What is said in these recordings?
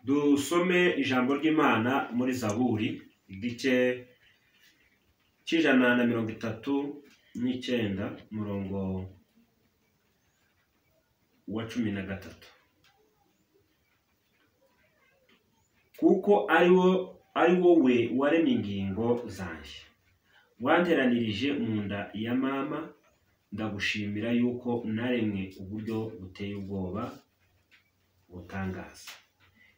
Dusome ijambo ry'Imana muri Zaburi igice cy'ijana na mirongo itatu n'icyenda umurongo wa cumi na gatatu kuko ari wo ari wowe waremye ingingo zanjye wanteranirije mu nda ya mama ndagushimira yuko naremwe uburyo buteye ubwoba butangaza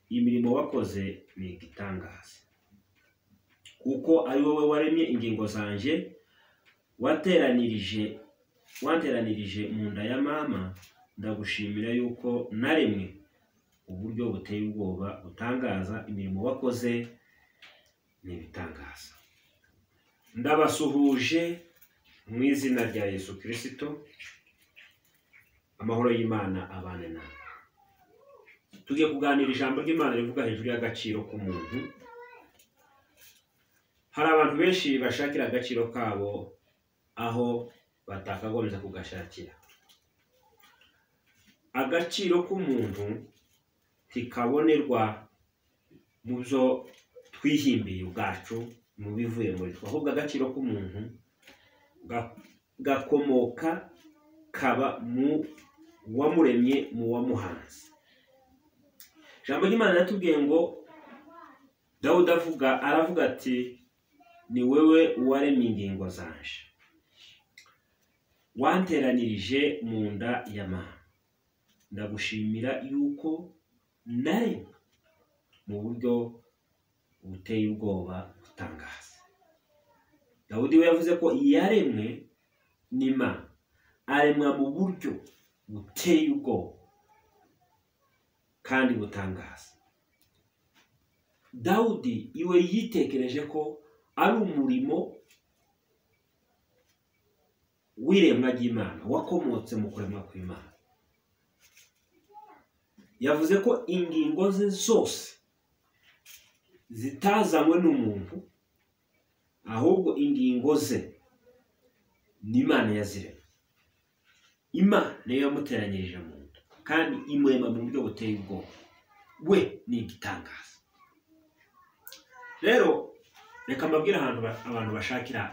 imirimo wakoze ni igitangaza kuko ari wowe waremye ingingo zanjye wateranirije wanteranirije mu nda ya mama ndagushimira yuko naremwe uburyo buteye ubwoba butangaza imirimo wakoze ni ibitangaza ndabasuhuje mu izina rya yesu kirisito amahoro y'imana abane nawe tugiye kuganira ijambo ry'imana rivuga hejuru y'agaciro k'umuntu hari abantu benshi bashakira agaciro kabo aho batakagombye kugashakira agaciro k'umuntu ntikabonerwa mu byo twihimbiye ubwacu mu bivuye muri twe ahubwo agaciro k'umuntu ga- gakomoka kaba mu wamuremye mu wamuhanze ijambo ry'imana riratubwiye ngo dawudi avuga aravuga ati ni wowe waremye ingingo zanje wanteranirije mu nda ya mama ndagushimira yuko nari mu buryo buteye ubwoba butangaza dawudi we yavuze ko yaremwe n'imana aremwa mu buryo buteye ubwoba kandi butangaza dawudi iwe yitekereje ko ari umurimo w'iremwa ry'imana wakomotse mu kuremwa kw'imana yavuze ko ingingo ze zose zitazanywe n'umuntu ahubwo ingingo ze n'imana yaziremye imana niyo yamuteranyirije mu nda kandi imurema mu buryo buteye ubwoba we ni igitangaza rero reka mbabwire ahantu ba- abantu bashakira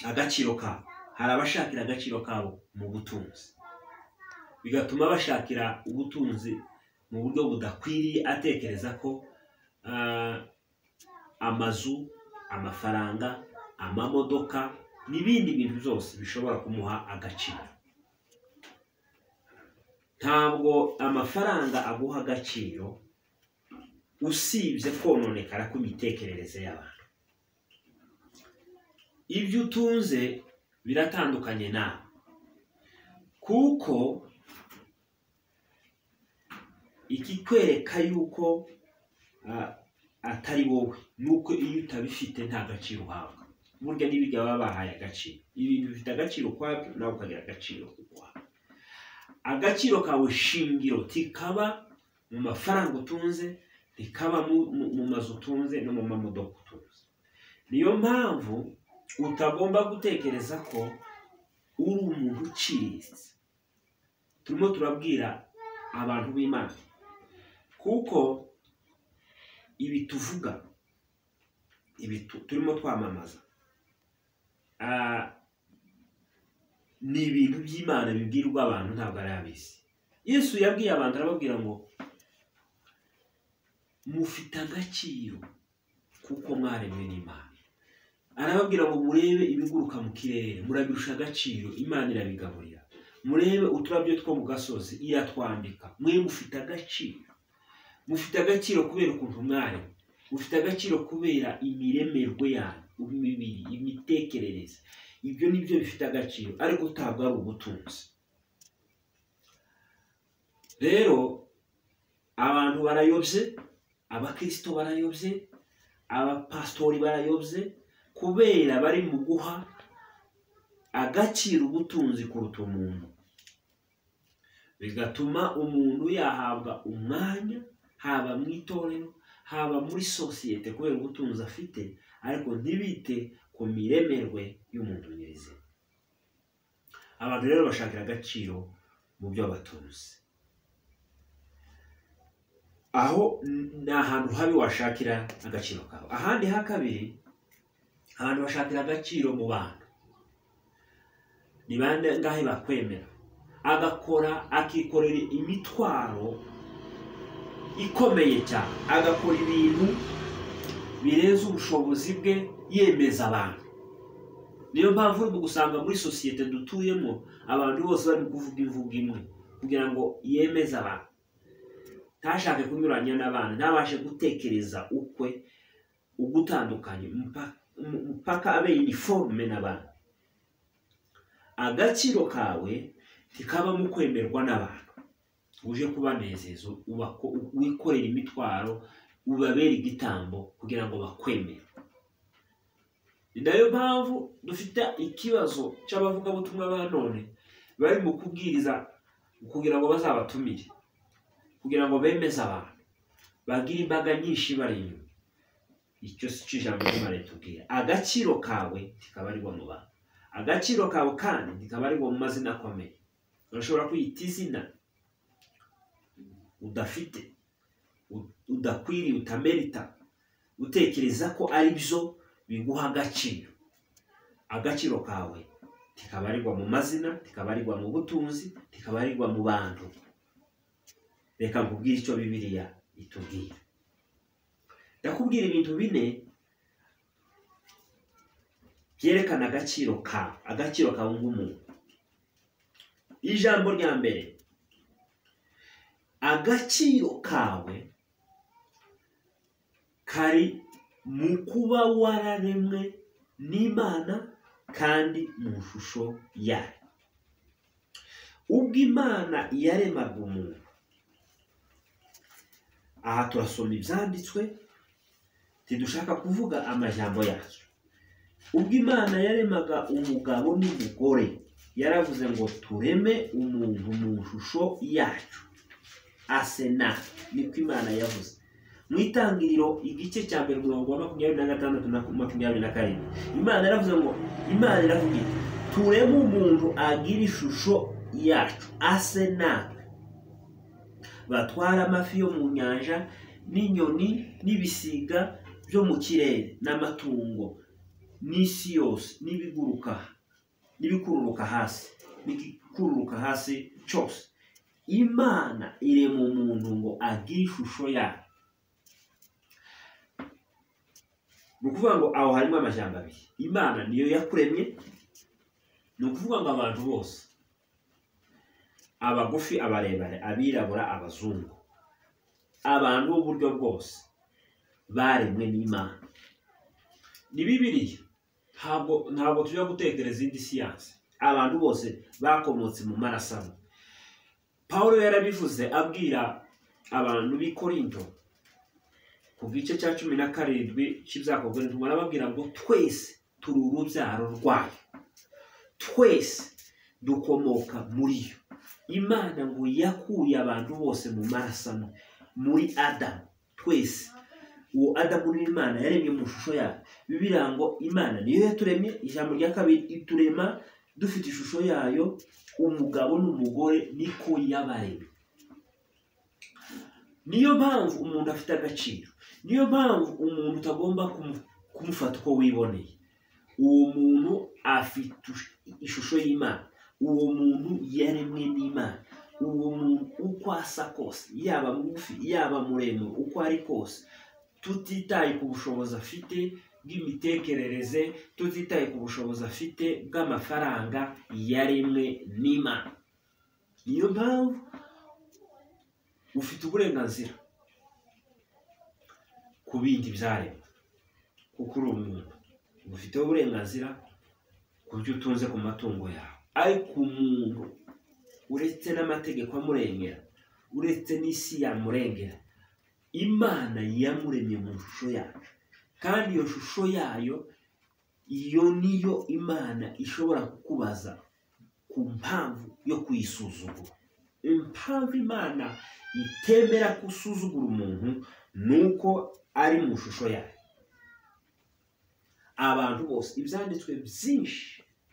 agaciro kabo hari abashakira agaciro kabo mu butunzi bigatuma bashakira ubutunzi mu buryo budakwiriye atekereza ko ah, amazu amafaranga amamodoka n'ibindi bintu byose bishobora kumuha agaciro ntabwo amafaranga aguha agaciro usibye kononekara kw'imitekerereze y'abantu ibyo utunze biratandukanye nawe kuko ikikwereka yuko ah, atari wowe nuko iyo utabifite nta gaciro uhabwa burya n'ibiga baba bahaye agaciro ibintu bifite agaciro ukwabyo nawe ukagira agaciro ukwabyo agaciro kawe shingiro ntikaba mu mafaranga utunze ntikaba mu- mu- mu mazu utunze no mu mamodoka utunze niyo mpamvu utagomba gutekereza ko uri umuntu uciriritse turimo turabwira abantu b'imana kuko ibi tuvuga ibi tu- turimo twamamaza ah, ni ibintu by'imana bibwirwa abantu ntabwo ari ab'isi yesu yabwiye abantu arababwira ngo mufite agaciro kuko mwaremwe n'imana arababwira ngo murebe ibiguruka mu kirere murabirusha agaciro imana irabigaburira murebe uturabyo two mu gasozi iratwambika mwe mufite agaciro mufite agaciro kubera ukuntu mwari mufite agaciro kubera imiremerwe yanyu imibiri imitekerereze ibyo ni byo bifite agaciro ariko utabwo ari ubutunzi rero abantu barayobye abakristo barayobye abapasitori barayobye kubera bari mu guha agaciro ubutunzi kuruta umuntu bigatuma umuntu yahabwa umwanya haba mu itorero haba muri sosiyete kubera ubutunzi afite ariko ntibite ku miremerwe y'umuntu nyirizina abantu rero bashakira agaciro mu byo batunze aho ni ahantu habi washakira agaciro kawe ahandi ha kabiri abantu bashakira agaciro mu bantu ni bangahe bakwemera agakora akikorera imitwaro ikomeye cyane agakora ibintu birenze ubushobozi bwe yemeza abantu niyo mpamvu urimo gusanga muri sosiyete dutuyemo abantu bose bari kuvuga imvugo imwe kugira ngo yemeze abantu ntashake kunyuranya n'abandi ntabashe gutekereza ukwe ugutandukanye mpaka abe iniforume n'abantu agaciro kawe ntikaba mu kwemerwa n'abantu uje kubanezeza wikorera imitwaro ubabera igitambo kugira ngo bakwemere ni nayo mpamvu dufite ikibazo cy'abavugabutumwa ba none bari mu kubwiriza kugira ngo bazabatumire kugira ngo bemeze abantu bagire imbaga nyinshi bari inyuma icyo si cyo ijambo ry'imana ritubwira agaciro kawe kikaba arigwa mu bantu agaciro kawe kandi kikaba arigwa mu mazina akomeye urashobora kwiyita izina udafite udakwiriye utamerita utekereza ko ari byo biguha agaciro agaciro kawe kikaba arigwa mu mazina kikaba arigwa mu butunzi kikaba arigwa mu bantu reka nkubwire icyo bibiriya itubwira ndakubwira ibintu bine byerekana agaciro kawe agaciro kawe nk'umuntu ijambo rya mbere agaciro kawe kari mu kuba wararemwe n'imana kandi mu shusho yayo ubwo imana yaremaga umuntu aha turasoma ibyanditswe ntidushaka kuvuga amajambo yacu ubwo imana yaremaga umugabo n'umugore yaravuze ngo tureme umuntu mu shusho yacu asena niko imana yavuze mu itangiriro igice cya mbere umurongo wa makumyabiri na gatandatu na makumyabiri na karindwi imana yaravuze ngo imana iravuga iti tureme umuntu agira ishusho yacu asena batwara amafi yo mu nyanja n'inyoni n'ibisiga byo mu kirere n'amatungo n'isi yose n'ibiguruka n'ibikururuka hasi n'igikururuka hasi cyose imana irema umuntu ngo agire ishusho yayo ni ukuvuga ngo aho harimo amajyamba abiri imana niyo yakuremye ni ukuvuga ngo abantu bose abagufi abarebare abirabura abazungu abantu b'uburyo bwose baremwe n'imana ni bibiriya ntabwo ntabwo tujya gutekereza indi siyansi abantu bose bakomotse mu maraso amwe paul yarabivuze abwira abantu b'i korinto ku gice cya cumi na karindwi cy'ibyakorwa ntubona ababwira ngo twese turi urubyaro rwayo twese dukomoka muri yo imana ngo yakuye abantu bose mu maraso amwe muri adamu twese uwo adamu n'imana yaremye mu shusho yayo bibiliya ngo imana niyo yaturemye ijambo rya kabiri iturema dufite ishusho yayo umugabo n'umugore niko yabaremye niyo mpamvu umuntu afite agaciro niyo mpamvu umuntu utagomba kumufata uko wiboneye uwo muntu afite ishusho y'imana uwo muntu yaremwe n'imana uwo muntu uko asa kose yaba mugufi yaba muremure uko ari kose tutitaye ku bushobozi afite bw'imitekerereze tutitaye ku bushobozi afite bw'amafaranga yaremwe n'imana niyo mpamvu ufite uburenganzira ku bindi byaremwe kuko uri umuntu ufiteho uburenganzira ku byo utunze ku matungo yawe ariko umuntu uretse n'amategeko amurengera uretse n'isi yamurengera imana yamuremye mu shusho yacu kandi iyo shusho yayo iyo niyo imana ishobora kukubaza ku mpamvu yo kuyisuzugura impamvu imana itemera gusuzugura umuntu ni uko ari mu shusho yayo abantu bose ibyanditswe byinshi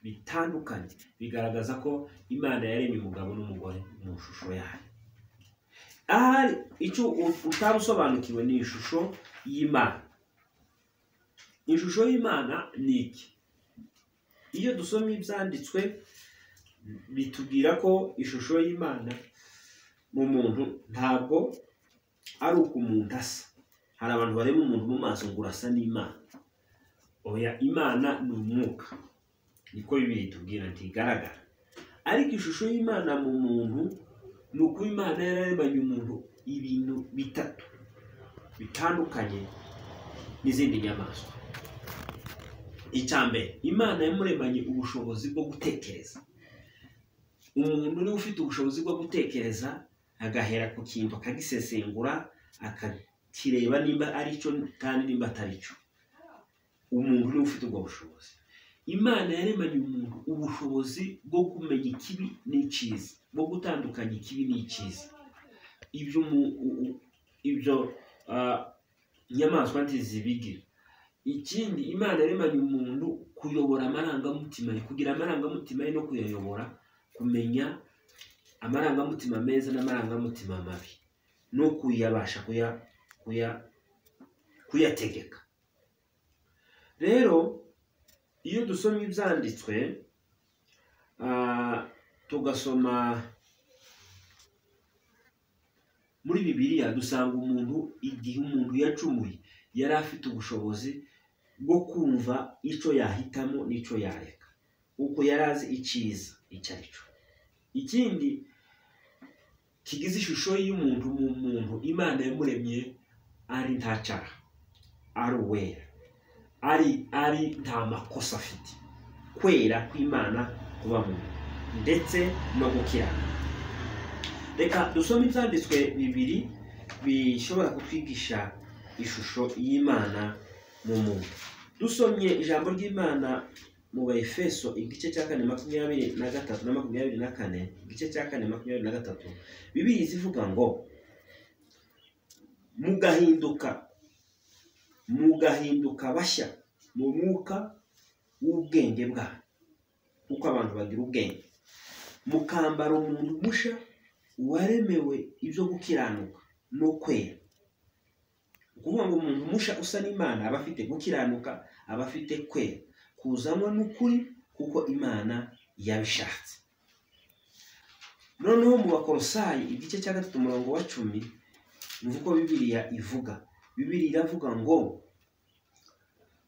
bitandukanye bigaragaza ko imana yaremye umugabo n'umugore mu shusho yayo ahari icyo utabusobanukiwe ni ishusho y'imana ishusho y'imana ni iki iyo dusomye ibyanditswe bitubwira ko ishusho y'imana mu muntu ntabwo ari uko umuntu asa hari abantu bareba umuntu mu maso ngo urasa n'imana oya imana ni umwuka niko bibiri itubwira ntigaragara ariko ishusho y'imana mu muntu ni uko imana yararemanye umuntu ibintu bitatu bitandukanye n'izindi nyamaswa icya mbere imana yamuremanye ubushobozi bwo gutekereza umuntu niwe ufite ubushobozi bwo gutekereza agahera ku kintu akagisesengura akakireba nimba ari cyo kandi nimba atari cyo umuntu niwe ufite ubwo bushobozi imana yaremanye umuntu ubushobozi bwo kumenya ikibi n'icyiza bwo gutandukanya ikibi n'icyiza ibyo umu- u- u- ibyo ah, inyamaswa ntizibigira ikindi imana yaremanye umuntu kuyobora amarangamutima ye kugira amarangamutima ye no kuyayobora kumenya amarangamutima meza n'amarangamutima mabi no kuyabasha kuya kuya kuyategeka rero iyo dusomye ibyanditswe ah, tugasoma muri bibiliya dusanga umuntu igihe umuntu yacumuye yari afite ubushobozi bwo kumva icyo yahitamo n'icyo yareka uko yari azi icyiza icyo ari cyo ikindi kigize ishusho y'umuntu mu muntu imana yamuremye ari nta cyaha ari uwera ari ari nta makosa afite kwera kw'imana kuba muntu ndetse no gukirana reka dusome ibyanditswe bibiri bishobora kutwigisha ishusho y'imana mu muntu dusomye ijambo ry'imana mu bayefeso igice cya kane makumyabiri na gatatu na makumyabiri na kane igice cya kane makumyabiri na gatatu bibiri zivuga ngo mugahinduka mugahinduka bashya mu mwuka w'ubwenge bwanyu kuko abantu bagira ubwenge mukambara umuntu musha waremewe ibyo gukiranuka no kwera ni ukuvuga ngo umuntu musha usa n'imana aba afite gukiranuka aba afite kwera kuzanwa n'ukuri kuko imana yabishatse noneho mu bakorosayi igice cya gatatu umurongo wa cumi ni uko bibiliya ivuga bibiliya iravuga ngo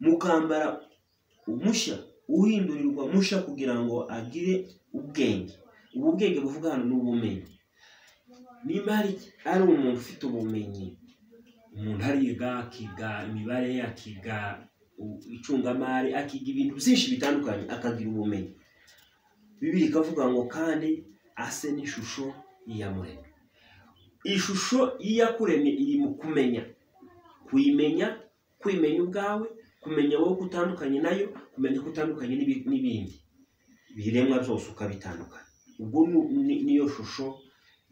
mukambara umushya uhindurirwa musha kugira ngo agire ubwenge ubu bwenge buvuga hano ni ubumenyi niba hari ari umuntu ufite ubumenyi umuntu ariga akiga imibare akiga u- icungamari akiga ibintu byinshi bitandukanye akagira ubumenyi bibiri ikavuga ngo kandi ase n'ishusho y'iyamuremye ishusho y'iyakuremye iri mu kumenya kuyimenya kwimenya ubwawe kumenya wowe ko utandukanye nayo kumenya ko utandukanye n'ibi- n'ibindi ibiremwa byose ukabitandukanya ubwo ni- ni- niyo shusho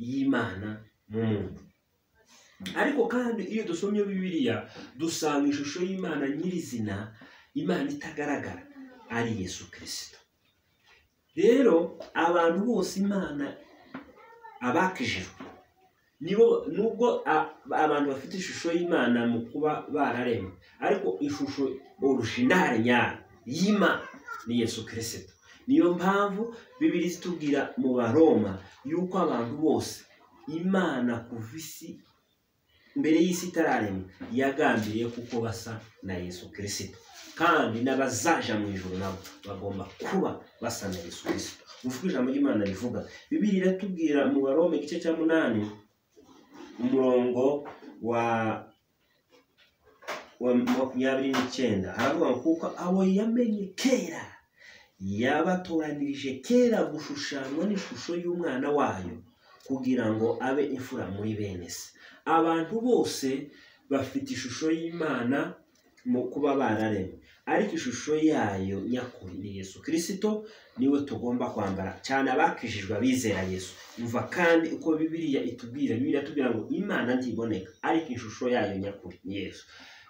y'imana mu muntu ariko kandi iyo dusomye bibiliya dusanga ishusho y'imana nyirizina imana itagaragara ari yesu kirisito rero abantu bose imana abakijijwe nibo nubwo a- abantu bafite ishusho y'imana mu kuba bararemwe ariko ishusho orujinale nyayo y'imana ni yesu kirisito niyo mpamvu bibiri zitubwira mu baroma yuko abantu bose imana kuva isi mbere y'isi itararemwa yagambiriye kuko basa na yesu kirisito kandi n'abazaja mu ijoro nabo bagomba kuba basa na yesu kirisito uvuga ijambo ry'imana rivuga bibiri iratubwira mu baroma igice cya munani umurongo wa wa makumyabiri n'icyenda haravuga ngo kuko abo yamenye kera yabatoranirije kera gushushanywa n'ishusho y'umwana wayo kugira ngo abe imfura muri bene se abantu bose bafite ishusho y'imana mu kuba bararemwe ariko ishusho yayo nyakuri ni yesu kirisito niwe tugomba kwambara cyane abakijijwe abizera yesu umva kandi uko bibiliya itubwira bibiliya itubwira ngo imana ntiboneka ariko ishusho yayo nyakuri ni yesu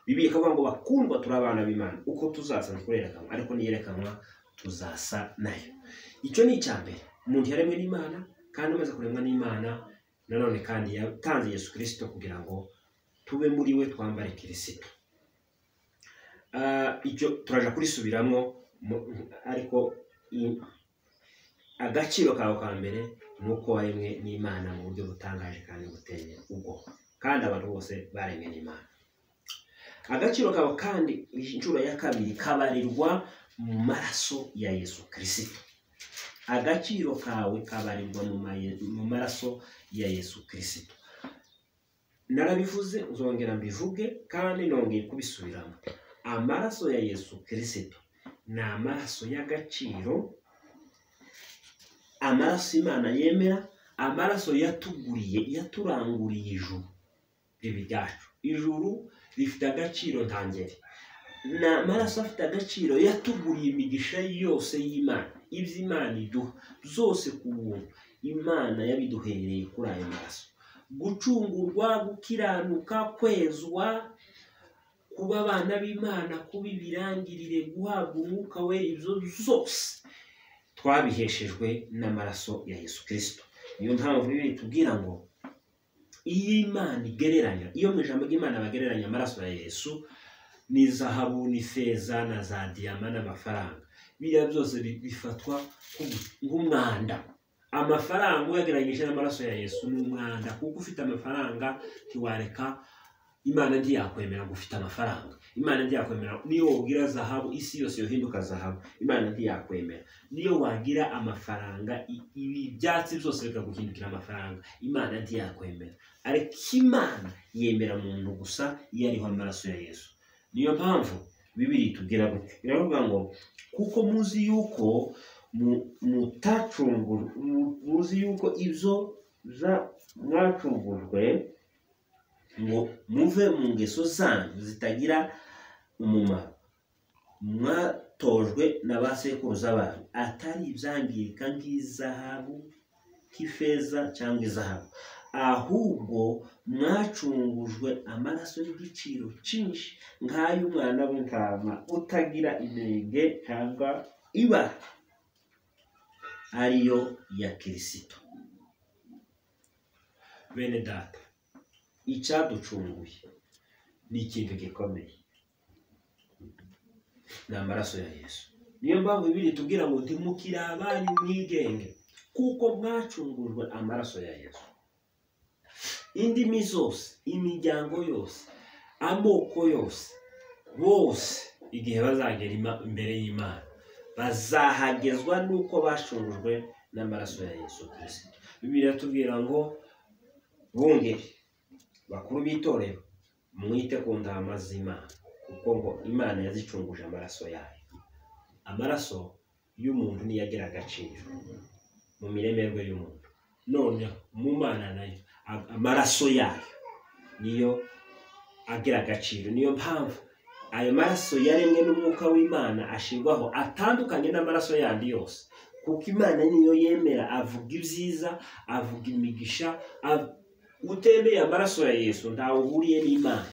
bibiliya ikavuga ngo bakundwa turi abana b'imana uko tuzasa ntikurerekanwa ariko niyerekanwa tuzasa nayo icyo ni icya mbere umuntu yaremwe n'imana kandi amaze kuremwa n'imana nanone kandi yatanze yesu kirisito kugira ngo tube muri we twambare kirisito Ah, icyo turaja kurisubiramo mu- ariko i- agaciro kawe ka mbere ni uko waremwe n'imana mu buryo butangaje kandi buteye ubwoba kandi abantu bose baremwe n'imana agaciro kawe kandi inshuro ya kabiri kabarirwa mu maraso ya yesu kirisito agaciro kawe kabarirwa mu maye- mu maraso ya yesu kirisito narabivuze nzongera mbivuge kandi nongeye kubisubiramo amaraso ya yesu kirisito ni amaraso y'agaciro amaraso imana yemera amaraso yatuguriye yaturanguriye ijuru ribi ryacu ijuru rifite agaciro ntangere ni amaraso afite agaciro yatuguriye imigisha yose y'imana iby'imana iduha byose ku buntu imana yabiduhereye kuri ayo maraso gucungurwa gukiranuka kwezwa kuba abana b'imana kuba ibirangirire guhabwa umwuka wera ibyo zose twabiheshejwe n'amaraso ya yesu kirisito niyo mpamvu bibiliya itubwira ngo iyo imana igereranya iyo mu ijambo ry'imana bagereranya amaraso ya yesu ni zahabu ni feza na za diyama n'amafaranga biriya byose bi- bifatwa nk'ubu- nk'umwanda amafaranga uyagereranyije n'amaraso ya yesu ni umwanda kuko ufite amafaranga ntiwareka imana ntiyakwemera ngo ufite amafaranga imana ntiyakwemera niyo wabwira zahabu isi yose yohinduka zahabu imana ntiyakwemera niyo wagira amafaranga i- ibi byatsi byose bikaguhindukira amafaranga imana ntiyakwemera ariko imana yemera muntu gusa iyo ariho amaraso ya yesu niyo mpamvu bibiri itubwira gutya iravuga ngo kuko muzi yuko mu- mutacunguru mu- muzi yuko ibyo za- mwacungurwe ngo muve mu ngeso zanyu zitagira umumaro mwatojwe na ba sekuruza banyu atari ibyangirika nk'izahabu nk'ifeza cyangwa izahabu ahubwo mwacungujwe amaraso y'igiciro cyinshi nk'ay'umwana w'intama utagira inenge cyangwa ibara ariyo ya kirisito bene data icyaducunguye ni ikintu gikomeye ni amaraso ya yesu niyo mpamvu bibiri tubwira ngo ntimukire abanyu mwigenge kuko mwacungujwe amaraso ya yesu indimi zose imiryango yose amoko yose bose igihe bazagera ima- imbere y'imana bazahagezwa n'uko bacungujwe n'amaraso ya yesu kirisito bibiliya iratubwira ngo bungeri bakuru b'itorero mwite ku ntama z'imana kuko ngo imana yazicunguje amaraso yayo amaraso y'umuntu niyo agira agaciro mu miremerwe y'umuntu noneho mu mana nayo a- amaraso yayo niyo agira agaciro niyo mpamvu ayo maraso yaremwe n'umwuka w'imana ashirwaho atandukanye n'amaraso yandi yose kuko imana niyo yemera avuga ibyiza avuga imigisha av- utembeye amaraso ya yesu ntawe uhuriye n'imana